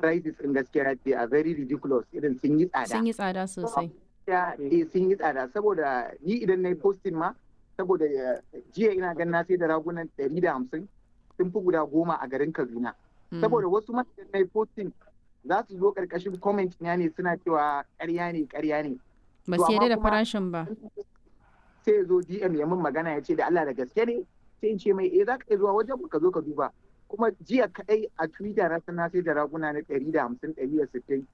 prices in gaskiya they are very ridiculous irin sun yi tsada sun yi tsada sosai ya eh sun yi tsada saboda ni idan na yi posting ma saboda eh, jiya ina gan na sai da ragunan ɗari da hamsin sun fi guda goma a garin Kaduna saboda wasu ma idan na yi posting za su zo ƙarƙashin comment na ne suna cewa ƙarya ne ƙarya ne ba to su yarda amma da kuma- farashin ba sai ya zo DM ya min magana ya ce da Allah da gaske ne sai in ce mai eh za ka iya zuwa wajen mu ka zo ka duba kuma jiya kaɗai a Twitter na san na sai da raguna na ɗari da hamsin ɗari da sittin